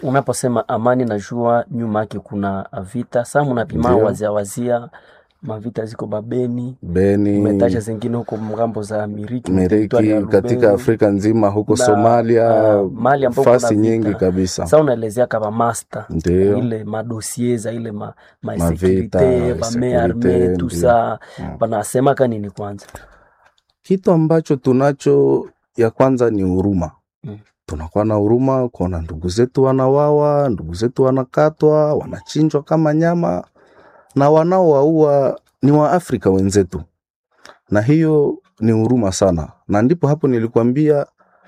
Unaposema amani, najua nyuma yake kuna vita. Saa mnapima Ndio. wazia wazia mavita ziko Babeni, Beni, umetaja zingine huko ngambo za Miriki, teritwari ya Meriki, katika Lubero. Afrika nzima huko Na, Somalia, ah, mahali ambapo kuna fasi vita. nyingi kabisa. Sasa unaelezea kama master Ndio. ile madosie za ile ma, ma Mavita, securite bame arme securite, tu ndio. sa Mm. wanasema ka nini kwanza Kitu ambacho tunacho ya kwanza ni huruma. Mm. Tunakuwa na huruma kuona ndugu zetu wanawawa, ndugu zetu wanakatwa, wanachinjwa kama nyama, na wanaowaua ni Waafrika wenzetu, na hiyo ni huruma sana, na ndipo hapo nilikwambia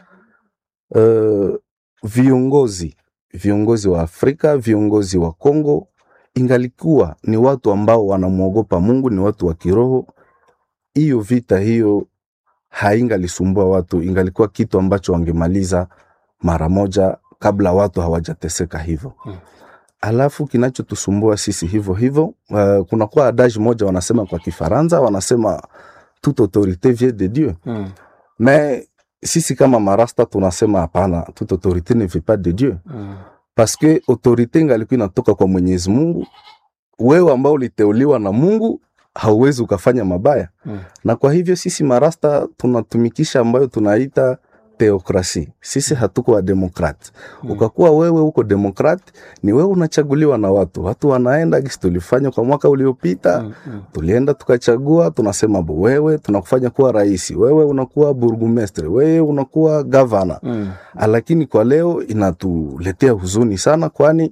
uh, viongozi viongozi wa Afrika, viongozi wa Kongo, ingalikuwa ni watu ambao wanamwogopa Mungu, ni watu wa kiroho, hiyo vita hiyo haingalisumbua watu, ingalikuwa kitu ambacho wangemaliza mara moja kabla watu hawajateseka hivyo. Mm. Alafu kinachotusumbua sisi hivyo hivyo, uh, kunakuwa adage moja wanasema kwa Kifaransa, wanasema toute autorité vient de Dieu mm. mais sisi kama marasta tunasema hapana, toute autorité ne vient pas de Dieu Mm. parce que autorité ingalikuwa inatoka kwa Mwenyezi Mungu. Wewe ambao uliteuliwa na Mungu hauwezi ukafanya mabaya Mm. na kwa hivyo sisi marasta tunatumikisha ambayo tunaita teokrasi. Sisi hatuko wa demokrat. Mm. Ukakuwa wewe uko demokrat, ni wewe unachaguliwa na watu, watu wanaenda gisi tulifanya kwa mwaka uliopita Mm. Mm. tulienda tukachagua, tunasema bo, wewe tunakufanya kuwa rais, wewe unakuwa burgumestre, wewe unakuwa gavana. Mm. Lakini kwa leo inatuletea huzuni sana, kwani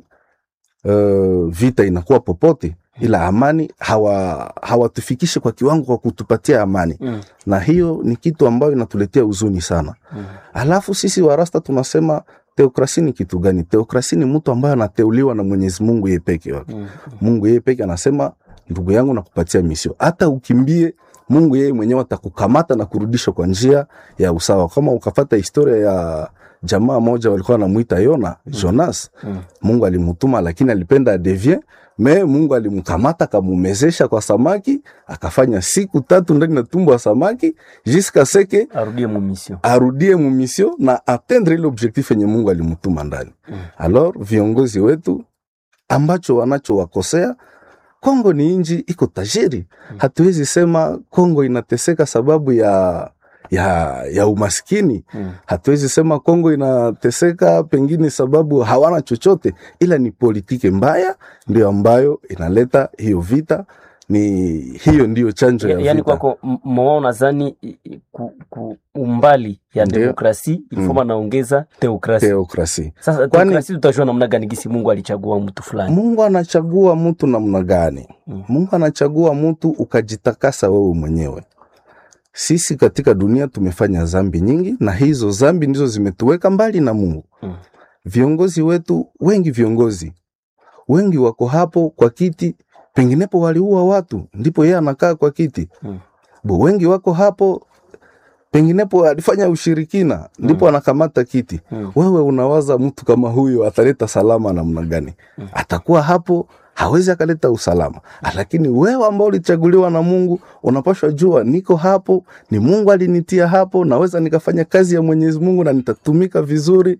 uh, vita inakuwa popote, ila amani hawa hawatufikishe kwa kiwango kwa kutupatia amani, Mm. na hiyo ni kitu ambayo inatuletea huzuni sana. Mm. Alafu sisi warasta tunasema teokrasi ni kitu gani? Teokrasi ni mtu ambaye anateuliwa na Mwenyezi Mungu yeye peke yake. Mm. Mungu yeye peke anasema, ndugu yangu, nakupatia misio, hata ukimbie, Mungu yeye mwenyewe atakukamata na kurudisha kwa njia ya usawa. Kama ukafata historia ya jamaa moja walikuwa wanamuita Yona, Jonas, Mm. Mungu alimutuma lakini alipenda adevie me Mungu alimkamata akamumezesha kwa samaki, akafanya siku tatu ndani na tumbo ya samaki jiska seke arudie mumisio arudie mumisio na atendre ile objectif yenye Mungu alimutuma ndani. Mm. Alors viongozi wetu ambacho wanachowakosea Kongo ni inji iko tajiri. Hatuwezi sema Kongo inateseka sababu ya ya, ya umaskini. Mm. Hatuwezi sema Kongo inateseka pengine sababu hawana chochote, ila ni politiki mbaya ndio ambayo inaleta hiyo vita. Ni hiyo ndiyo chanjo ya Ya- yaani vita. kwako m- moa unadhani i- i- ku, ku umbali ya Ndio. demokrasi ilifoma naongeza teokrasi Teokrasi. sasa Kwani- teokrasi tutajua namna gani gisi mungu alichagua mtu fulani Mungu anachagua mtu namna gani? Mm. Mungu anachagua mtu ukajitakasa wewe mwenyewe. Sisi katika dunia tumefanya zambi nyingi, na hizo zambi ndizo zimetuweka mbali na Mungu. Mm. Viongozi wetu wengi, viongozi wengi wako hapo kwa kiti, penginepo waliua watu, ndipo yeye anakaa kwa kiti. Mm. Bo, wengi wako hapo, penginepo alifanya ushirikina, ndipo anakamata kiti. Mm. Wewe unawaza mtu kama huyo ataleta salama namna gani? Mm. Atakuwa hapo hawezi akaleta usalama, lakini wewe ambao ulichaguliwa na Mungu unapashwa jua, niko hapo, ni Mungu alinitia hapo, naweza nikafanya kazi ya Mwenyezi Mungu na nitatumika vizuri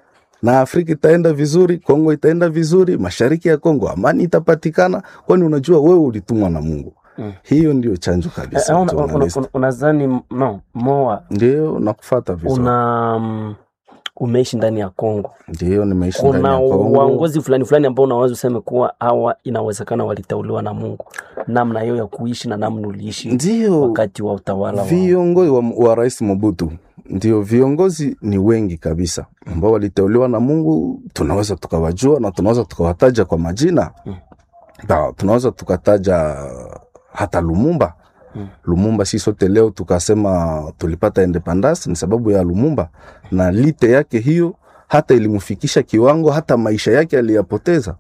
na Afrika itaenda vizuri, Kongo itaenda vizuri, mashariki ya Kongo amani itapatikana, kwani unajua wewe ulitumwa na Mungu. Mm. Hiyo ndio chanjo Eh, kabisa. una- una- journalist. una- unadhani no moa Ndio nakufata vizuri, una mm, umeishi ndani ya Kongo ndio nimeishi ndani kuna ya Kongo. waongozi fulani fulani ambao unaweza useme kuwa hawa inawezekana waliteuliwa na Mungu, namna hiyo ya kuishi na namna uliishi Ndio wakati wa utawala wa viongozi wa, wa Rais Mobutu, ndio viongozi ni wengi kabisa ambao waliteuliwa na Mungu. Tunaweza tukawajua na tunaweza tukawataja kwa majina Mm. Ba, tunaweza tukataja hata Lumumba. Mm. Lumumba si sote leo tukasema tulipata independence ni sababu ya Lumumba, na lite yake hiyo hata ilimfikisha kiwango hata maisha yake aliyapoteza.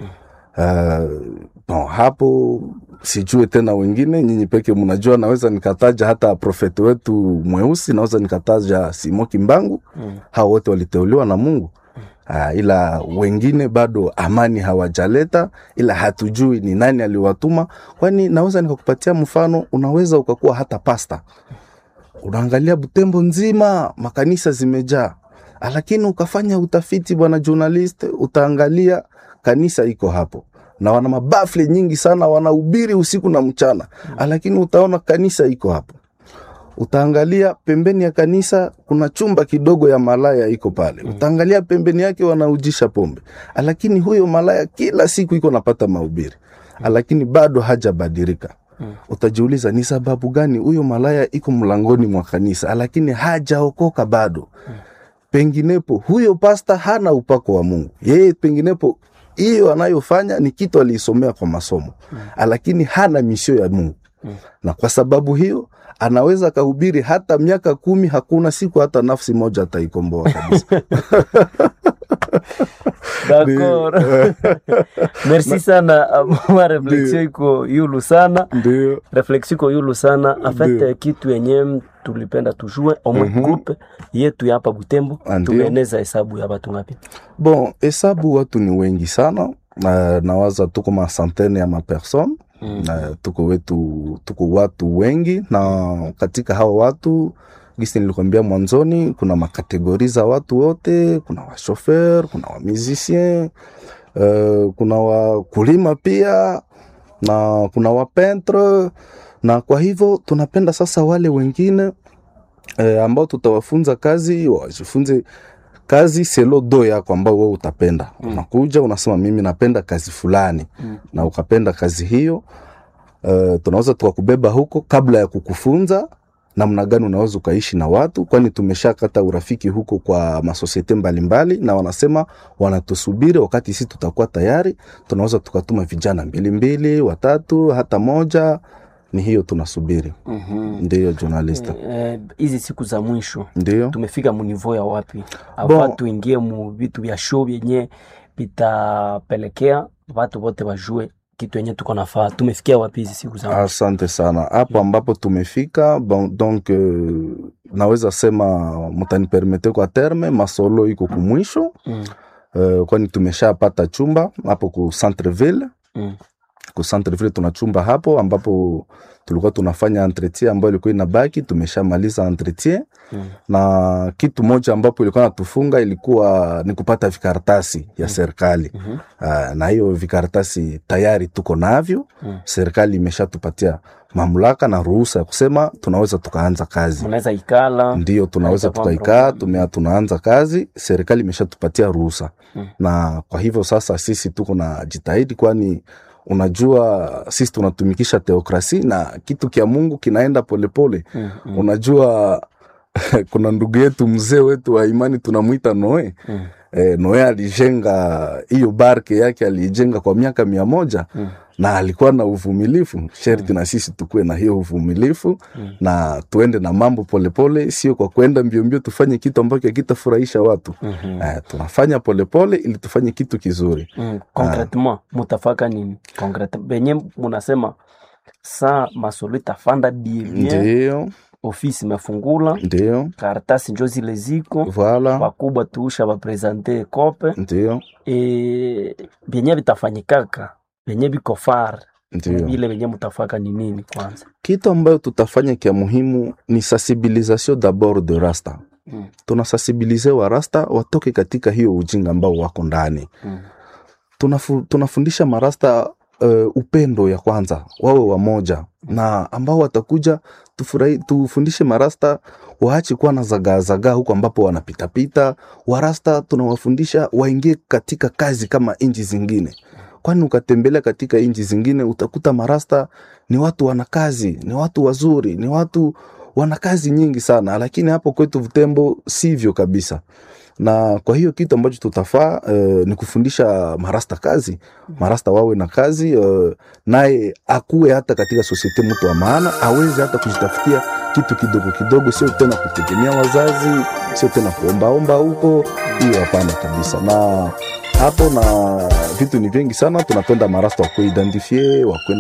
Uh, bon, hapo sijue tena wengine, nyinyi peke mnajua. Naweza nikataja hata profeti wetu mweusi, naweza nikataja Simo Kimbangu. Mm. Hao wote waliteuliwa na Mungu. Uh, ila wengine bado amani hawajaleta, ila hatujui ni nani aliwatuma. Kwani naweza nikakupatia mfano, unaweza ukakuwa hata pasta, unaangalia Butembo nzima makanisa zimejaa, lakini ukafanya utafiti bwana journalist, utaangalia kanisa iko hapo na wana mabafle nyingi sana, wanahubiri usiku na mchana, lakini utaona kanisa iko hapo. Utaangalia pembeni ya kanisa kuna chumba kidogo ya malaya iko pale. Utaangalia pembeni yake wanaujisha pombe, lakini huyo malaya kila siku iko napata mahubiri, lakini bado hajabadilika. Utajiuliza ni sababu gani huyo malaya iko mlangoni mwa kanisa, lakini hajaokoka bado. Penginepo huyo pasta hana upako wa Mungu, yeye penginepo hiyo anayofanya ni kitu aliisomea kwa masomo, lakini hana misio ya Mungu na kwa sababu hiyo anaweza akahubiri hata miaka kumi, hakuna siku hata nafsi moja ataikomboa kabisa. D'accord. Merci sana ma reflexion iko yulu sana Ndio, reflexion iko yulu sana en fait Ndio. kitu yenye tulipenda tujue omwe groupe yetu ya hapa Butembo Ah, ndio. tumeneza hesabu ya watu ngapi? bon, hesabu watu ni wengi sana na nawaza tuko masantene ya mapersone Mm. na tuko wetu tuko watu wengi, na katika hawa watu gisi nilikwambia mwanzoni, kuna makategori za watu wote. Kuna washofer, kuna wamusicien, uh, kuna wakulima pia na kuna wapentre, na kwa hivyo tunapenda sasa wale wengine eh, ambao tutawafunza kazi wajifunze kazi selo do yako ambao wewe utapenda. Unakuja unasema mimi napenda kazi fulani Mm. na ukapenda kazi hiyo uh, tunaweza tukakubeba huko kabla ya kukufunza namna gani unaweza ukaishi na watu, kwani tumeshakata urafiki huko kwa masosiete mbalimbali, na wanasema wanatusubiri wakati sisi tutakuwa tayari, tunaweza tukatuma vijana mbili mbili, watatu, hata moja. Ni hiyo tunasubiri. Mhm. Ndiyo journalista, Eh, hizi siku za mwisho ndiyo tumefika munivo ya wapi? Bon. Ava tuingie mu vitu vya show vyenye vitapelekea watu wote wajue kitu yenye tuko nafaa. Tumefikia wapi hizi siku za mwisho? Asante sana hapo ambapo tumefika. Bon, donc euh, naweza sema mutanipermete kwa terme masolo iko kumwisho Mm. uh, kwani tumeshapata chumba hapo ku Centreville. Mm. Ku Centreville tuna chumba hapo ambapo tulikuwa tunafanya entretien ambayo ilikuwa inabaki, tumeshamaliza entretien Mm. na kitu moja ambapo ilikuwa natufunga ilikuwa ni kupata vikaratasi ya serikali. Mhm. Uh, na hiyo vikaratasi tayari tuko navyo Mm. serikali imeshatupatia mamlaka na ruhusa ya kusema tunaweza tukaanza kazi. Mnaweza ikala Ndio tunaweza Haitakuwa tukaikaa, problem. tumea tunaanza kazi, serikali imeshatupatia ruhusa Mm. na kwa hivyo sasa sisi tuko na jitahidi, kwani unajua sisi tunatumikisha teokrasi na kitu kya Mungu kinaenda polepole Mm, mm, unajua kuna ndugu yetu mzee wetu wa imani tunamwita Noe. mm, E, Noe alijenga hiyo barke yake aliijenga kwa miaka mia moja mm, na alikuwa na uvumilifu. Sherti na sisi tukuwe na hiyo uvumilifu Mm. na tuende na mambo polepole, sio kwa kwenda mbio mbio tufanye kitu ambacho hakitafurahisha watu. mhm. Eh, tunafanya polepole ili tufanye kitu kizuri. Mm, concretement mutafaka nini concrete benye munasema saa masolo itafanda bien Ndio, ofisi imefungula ndio, karatasi njo zile ziko voilà, wakubwa tuusha baprezante kope ndio, e, benye vitafanyikaka benye biko far ndio. vile benye mutafaka ni nini kwanza Kitu ambayo tutafanya kia muhimu ni sensibilisation d'abord de rasta. mm, Tunasensibilize wa rasta watoke katika hiyo ujinga ambao wako ndani. mm, Tunafu, tunafundisha marasta uh, upendo ya kwanza, wawe wamoja na ambao watakuja tufurahi, tufundishe marasta waache kuwa na zagaa zagaa huko ambapo wanapitapita. Warasta tunawafundisha waingie katika kazi kama nchi zingine, kwani ukatembelea katika nchi zingine utakuta marasta ni watu wana kazi, ni watu wazuri, ni watu wana kazi nyingi sana, lakini hapo kwetu Butembo sivyo kabisa na kwa hiyo kitu ambacho tutafaa uh, ni kufundisha marasta kazi, marasta wawe na kazi uh, naye akuwe hata katika sosiete mtu wa maana, aweze hata kujitafutia kitu kidogo kidogo, sio tena kutegemea wazazi, sio tena kuombaomba huko. Hiyo hapana kabisa. Na hapo na vitu ni vingi sana, tunapenda marasta wakuwe identifie wakuwe